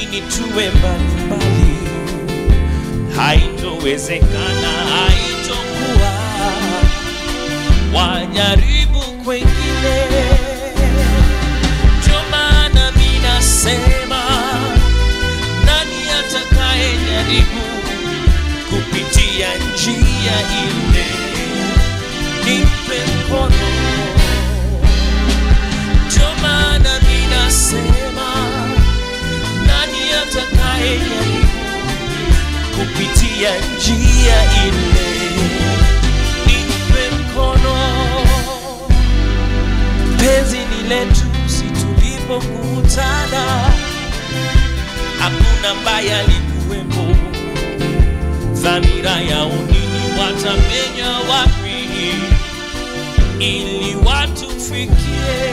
nini tuwe mbalimbali? Haitowezekana, haitokuwa. Wajaribu kwengine, ndio maana mi nasema, nani atakaye jaribu kupitia njia ile, nimpe mkono ndio maana ninasema nani atakaye jaribu kupitia njia ile, nimpe mkono. Penzi ni letu, si tulipokutana, hakuna mbaya alikuwepo. Dhamira yao nini, watamenya wapi ili watufikie?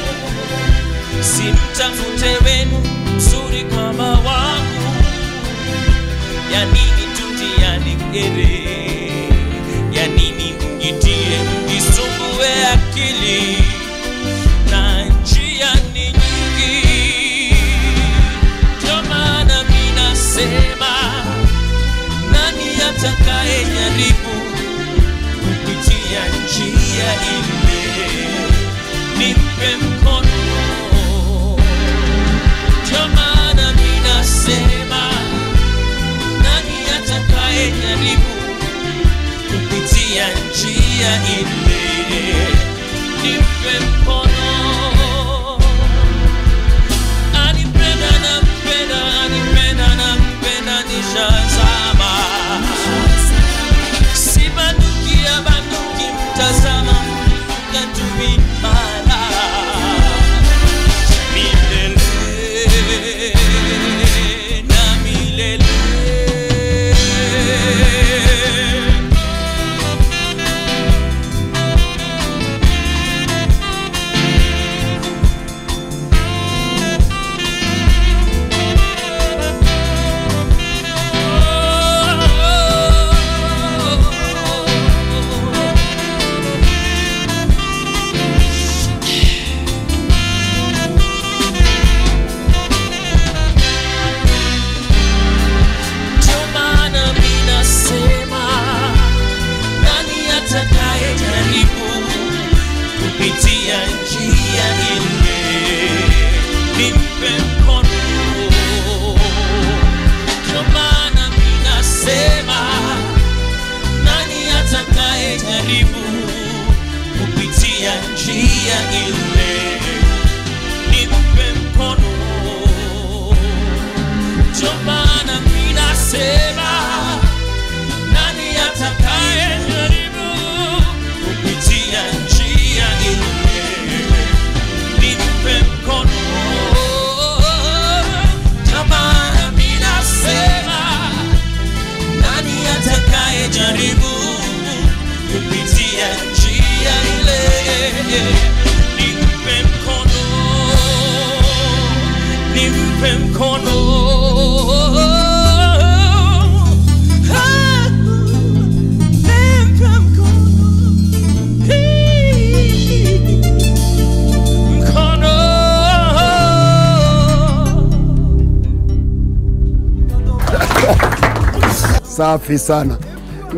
simtafute wenu mzuri kama wangu, ya nini tutiane gere, ya nini mjitie mjisumbue akili, na njia ni nyingi. Ndio maana mi nasema, nani atakaye jaribu kupitia njia ile, nimpe mkono ndio maana ninasema nani atakaye jaribu kupitia njia ile, nimpe mkono. Anipenda nampenda, anipenda nampenda, nishazama. Si banduki ya banduki, mtazama katumimana milele na milele. Ndio maana mi nasema nani atakaye jaribu kupitia njia ile, nimpe mkono. Ndio maana mi nasema nani atakaye jaribu kupitia njia ile, nimpe mkono ndio maana mi nasema nani atakaye jaribu kupitia njia ile, nimpe mkono. Ndio maana mi nasema nani atakaye jaribu kupitia njia ile, nimpe mkono nimpe mkono. Ah, nimpe mkono. Hii, mkono. Safi sana.